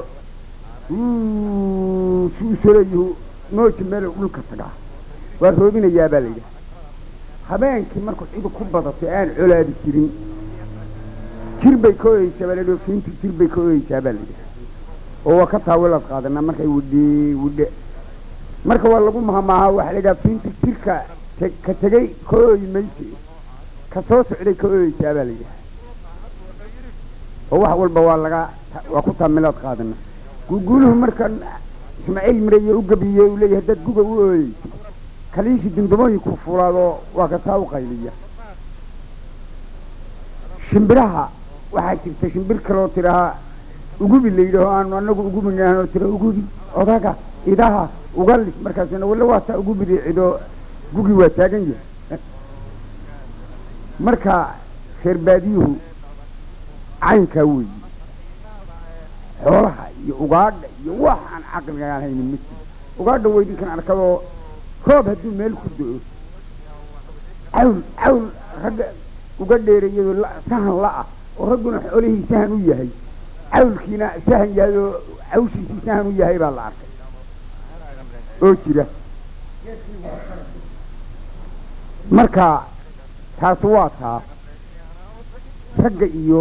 su usoleeyuhu nooji meel dhulka tagaa waa roobinayaa baa la yidhaha habeenkii markuu cidu ku badato aan colaadi jirin jir bay ka oyeysaa baa la fiintu jir bay ka oyeysaa baa la yidhaha oo waa ka taawilaad qaadanaa markay widhe widhe marka waa lagu mahamaahaa waxaa la yidhaha fiintu jirka te- ka tegey ka ooyi mayse ka soo socday ka ooyeysaa baa la yidhaha oo wax walba waa laga waa ku taamilaad qaadana guuguuluhu markan ismaaciil mireeye u gabiye uu leeyahay dad guga u ooyeyso kaliisi dundumooyinku fulaadoo waa ka taa u qayliya shimbiraha waxaa jirta shimbir kaloo tidhahaa ugubi la yidhaho aanu anagu ugubinaanoo tira ugubi odaga idaha ugalis markaasuna walla waa taa ugubi riicidoo gugi waa taagan yahay marka reer baadiyuhu caynkaa weeyi xoolaha iyo ugaadha iyo wax aan caqligaan haynin ma jiro ugaadha weydinkan arkadoo roob hadduu meel ku do-o cawl cawl ragga uga dheereeyadoo la- sahan la-ah oo ragguna xoolihii sahan u yahay cawlkiina sahan yahay oo cawshiisii sahan u yahay baa la arkay oo jira marka taasi waa taa ragga iyo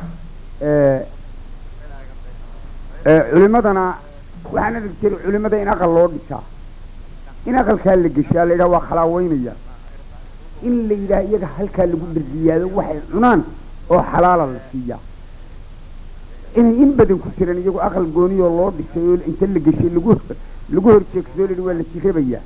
culimadana waxaan arki jiray culimada in aqal loo dhisaa in aqalkaa la geshaa la yidhaha waa khalaaweynaya in la yidhaha iyaga halkaa lagu dhargiyaado waxay cunaan oo xalaala la siiyaa inay in badan ku jiraan iyagu aqal gooniyoo loo dhisay oo inta la geshay lagu lagu horjeegsado la yidhi waa la jirabayaa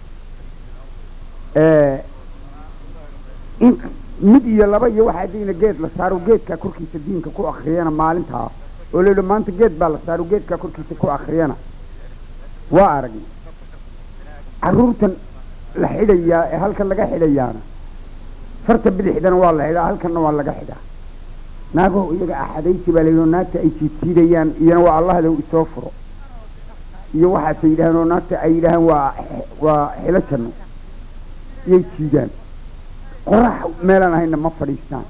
in mid iyo laba iyo waxaa dayna geed la saaro geedkaa korkiisa diinka ku akriyana maalintaa oo la yidhi maanta geed baa la saaro geedkaa korkiisa ku akriyana waa aragnay carruurtan la xidhayaa ee halkan laga xidhayaana farta bidixdana waa la xidhaa halkanna waa laga xidhaa naagoo iyaga axadaysi baa layidhi oo naagta ay jiidjiidayaan iyana waa allahdow isoo furo iyo waxaasay yidhaaheen oo naagta ay yidhaahaan waa waa xilo janno iyay jiidaan qorax meelaan ahayna ma fadhiistaan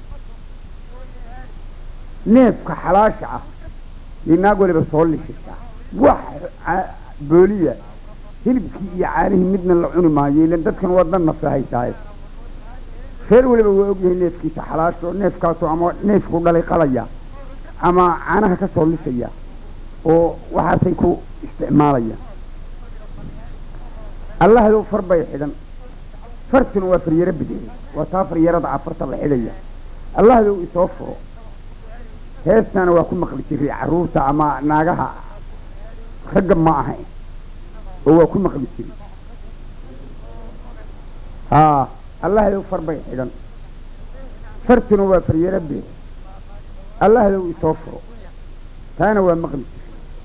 neefka xalaasha ah yay naag waliba soo lishaysaa wax ca- booliya hilibkii iyo caanihii midna la cuni maayo ilan dadkan waa dan nafta haysaaye reer waliba waa ogyahay neefkiisa xalaasho neefkaasoo ama neefku dhalay qalaya ama caanaha ka soo lisaya oo waxaasay ku isticmaalayaan allahdow far bay xidhan fartuna waa faryaro bidixi waa taa faryarada afarta la xidhaya allahdow isoo furo heestaana waa ku maqli jiray carruurta ama naagaha ragga ma ahayn oo waa ku maqli jiray haa allahdow far bay xidhan fartuna waa faryaro bidixi allahdow isoo furo taana waa maqli jiray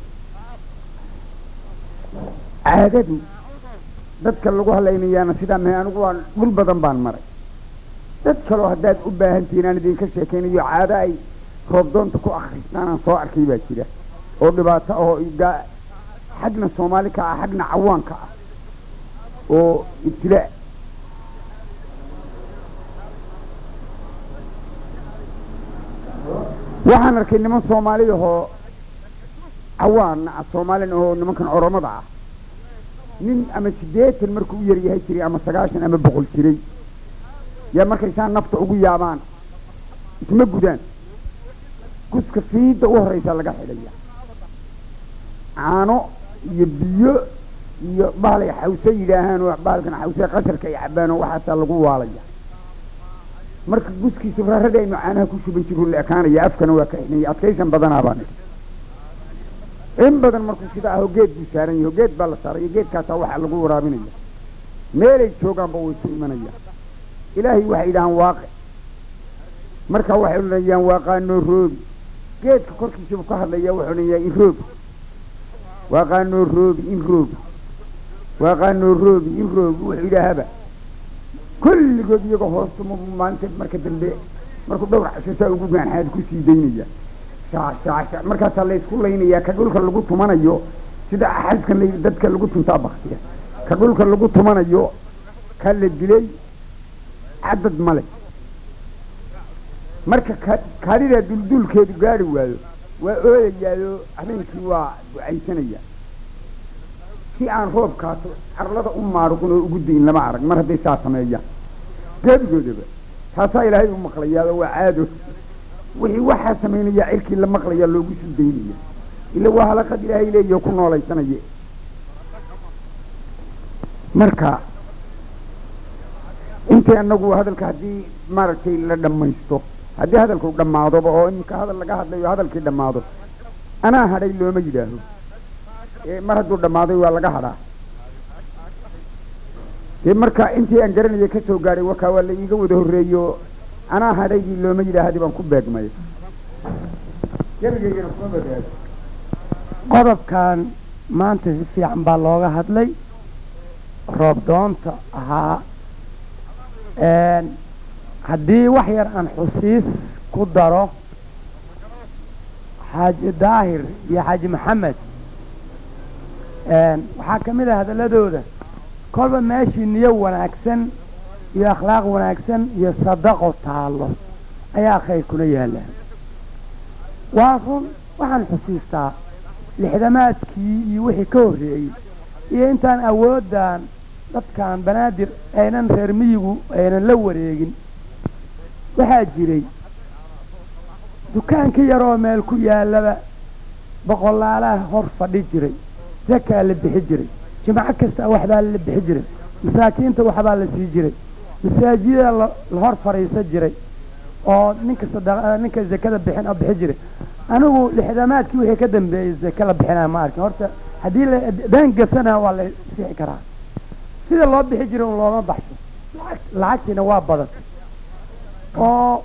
caadadu dadka lagu hadlaynayaana sidaa mahe anigu waa dhul badan baan maray dad kaloo haddaad u baahantihiin aan idinka sheekaynayo caado ay roobdoonta ku akhristaan aan soo arkay baa jira oo dhibaato ahoo iga- xagna soomaali ka ah xagna cawaanka ah oo ibtilaa waxaan arkay niman soomaali ahoo cawaan ah soomaalin ahoo nimankan oromada ah nin ama siddeetan markuu u yaryahay jiray ama sagaashan ama boqol jiray yaa markay saa nafta ugu yaabaan isma gudaan guska fiidda u horraysa laga xidhaya caano iyo biyo iyo bahalay xawse yidhaahaan oo bahalkan xawse qasharka ay cabaan oo waxaasaa lagu waalaya marka guskiisa raarada aynu caanaha ku shuban jiru la ekaanaya afkana waa ka xidhanya adkaysan badanaa baan idhi in badan markuu sida aho geed buu saaran yahay geed baa la saaraya geedkaasaa waxaa lagu waraabinaya meelay joogaanba way isu imanayaan ilaahay waxay yidhahaan waaqe markaa waxay odhanayaan waaqaanoo roobi geedka korkiisa buu ka hadlaya wuxuu odhanayaa in roobi waaqaanoo roobi in roobi waaqaanoo roobi in roobi wuxuu yidhaahaba kulligood iyagoo hoostuma maalinta marka dambe markuu dhowr casho saa ugu gaanxaad ku sii daynaya shaashaasha markaasaa laysku laynayaa ka dhulka lagu tumanayo sida xaskan la dadka lagu tuntaa baktiga ka dhulka lagu tumanayo ka la dilay cadad male marka ka kaadidaa dulduulkeedu gaari waayo waa ooyayaayo habeenkii waa ducaysanaya si aan roobkaas carlada u maaruqin oo ugu dayin lama arag mar hadday saa sameeyaan gebigoodaba taasaa ilaahay u maqlayaa oo waa caado wixii waxaa samaynayaa cirkii la maqlayaa loogu sii daynaya ila waa halaqad ilaahay leeyaho ku noolaysanaya marka intii anagu hadalka haddii maaragtay la dhammaysto haddii hadalku dhammaadoba oo iminka hadal laga hadlayo hadalkii dhammaado anaa hadhay looma yidhaaho ee mar hadduu dhammaaday waa laga hadhaa dee marka intii aan garanaya ka soo gaadhay wakaa waa la iiga wada horreeyo anaa hadhaygii looma yidhaahdi baan ku beegmay gebigeygana kuma badaago qodobkan maanta si fiican baa looga hadlay roob doonta ahaa haddii wax yar aan xusiis ku daro xaaji daahir iyo xaaji maxamed waxaa ka mid ah hadalladooda kolba meeshii niyo wanaagsan iyo akhlaaq wanaagsan iyo sadaqo taallo ayaa khayr kula yaallaan waa run waxaan xusiistaa lixdamaadkii iyo wixii ka horreeyey iyo intaan awooddan dadkan banaadir aynan reer miyigu aynan la wareegin waxaa jiray dukaanka yaroo meel ku yaallaba boqolaalaha hor fadhi jiray zakaa la bixi jiray jimco kasta waxbaa la bixi jiray masaakiinta waxbaa la sii jiray masaajida la hor fadhiisan jiray oo ninka sada ninka zakada bixin oo bixi jiray anigu lixdamaadkii wixii ka dambeeyey zaka la bixinaya ma arkin horta haddii la daan gafsana waa la sixi karaa sida loo bixi jiray un looma baxsho lacag lacagtiina waa badatay oo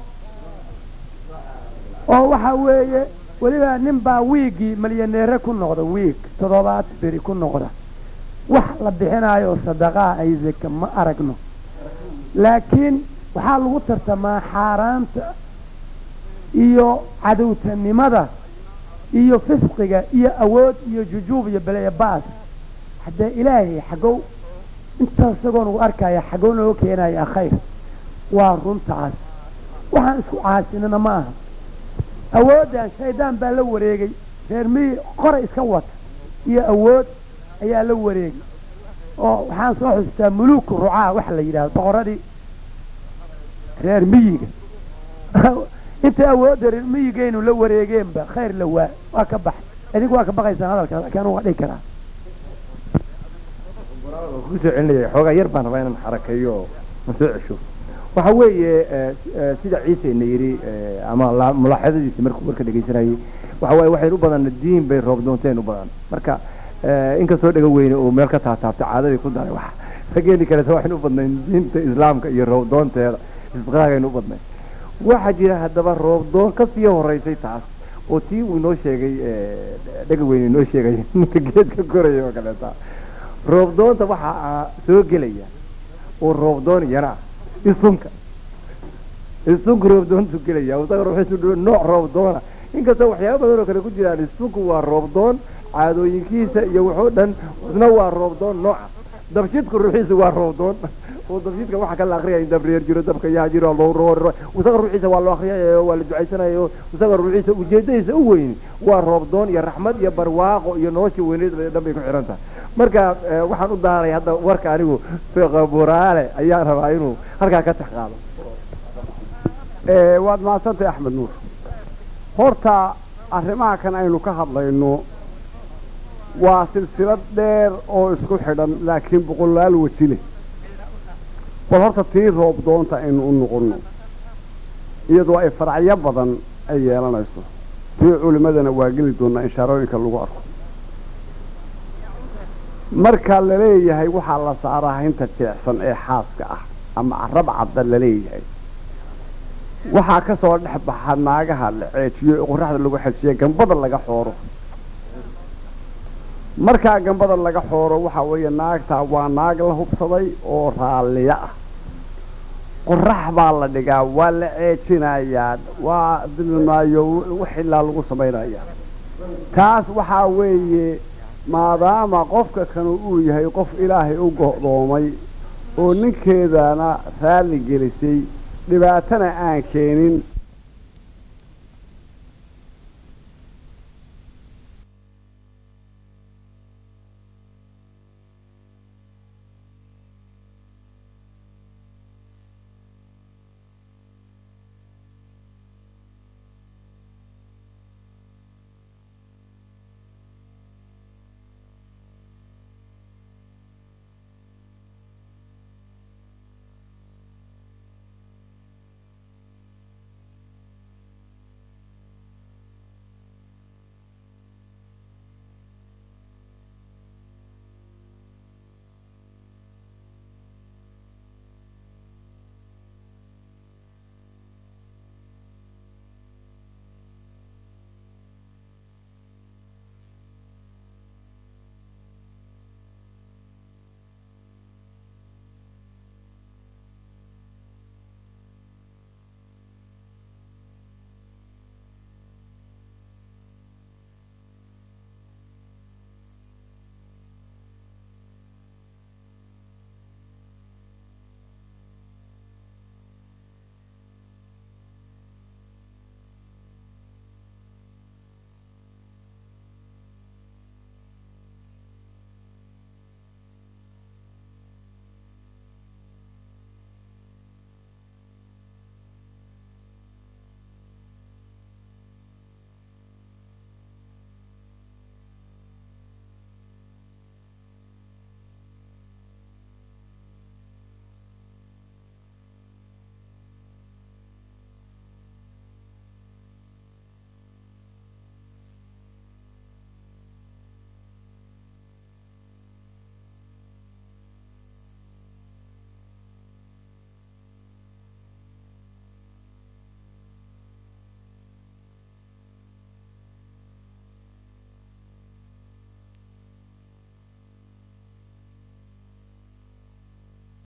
oo waxa weeye weliba nin baa wiigii malyaneere ku noqda wiig toddobaad beri ku noqda wax la bixinaayo oo sadaqaa ay zaka ma aragno laakiin waxaa lagu tartamaa xaaraanta iyo cadowtanimada iyo fisqiga iyo awood iyo jujuub iyo beleya baas haddee ilaahay xagow intaas isagoo nagu arkaya xagow nooga keenaya khayr waa runtaas waxaan isku caasinana ma aha awooddan shaydaan baa la wareegay reer miyi qoray iska wata iyo awood ayaa la wareegay oo waxaan soo xustaa muluuku rucaa waxa la yidhahdo boqoradii reer miyiga intay awoodda reer miyigaynu la wareegeenba khayr la waa waa ka baxay idinku waa ka baqaysaan hadalkaas laakiin anugu waa dhihi karaa kusoo celinaya xoogaa yar baan rabaa inaan xarakeeyo oo aan soo cesho waxa weeye sida ciisena yidhi ama mulaaxadadiisa markuu warka dhegaysanayay waxa waaye waxaynu u badan diin bay roob doonteen u badan marka inkastoo dhega weyne uu meel ka taataabtay caadadii ku daray wax rageeni kaleeta waxaynu u badnayn diinta islaamka iyo roob doonteeda isbaqaagaynu u badnayn waxaa jira haddaba roob doon ka sii horeysay taas oo tii uu inoo sheegay dhega weyne inoo sheegay ninka geedka koraya oo kaleeta roob doonta waxaa soo gelaya oo roob doon iyana ah isunka isunka roob doontu gelaya isaga ruuxiisu nooc roob doona inkastoo waxyaaba badan oo kale ku jiraan isunku waa roob doon caadooyinkiisa iyo wuxuu dhan isna waa roob doon nooca dabshidku ruuxiisu waa roob doon oo dabshidka waxaa kala akriyaya in dabreer jiro dabka yaa jiro lowroor isaga ruuxiisa waa loo akriyaya waa la ducaysanayo isaga ruuxiisa ujeedadiisa u weyni waa roob doon iyo raxmad iyo barwaaqo iyo nolosha weyneed dhan bay ku xiran tahay marka waxaan u daaray hadda warka anigu buraale ayaan rabaa inuu halkaa ka tax qaado waad mahadsantahay axmed nuur horta arrimaha kan aynu ka hadlayno waa silsilad dheer oo isku xidhan laakiin boqolaal weji leh bal horta tii roob doonta aynu u noqonno iyadoo ay faracyo badan ay yeelanayso tii culimmadana waa geli doonaa inshaarooyinka lagu arko marka la leeyahay waxaa la saaraa haynta jeecsan ee xaaska ah ama carab cadda la leeyahay waxaa ka soo dhex baxa naagaha la ceejiyo ee qoraxda lagu xejiye gambada laga xooro markaa gambada laga xooro waxaa weeye naagtaa waa naag la hubsaday oo raalliyo ah qorax baa la dhigaa waa la ceejinayaa waa dilmaayo waxilaa lagu samaynayaa taas waxaa weeye maadaama qofka kanu uu yahay qof ilaahay u go'doomay oo ninkeedana raalli gelisay dhibaatana aan keenin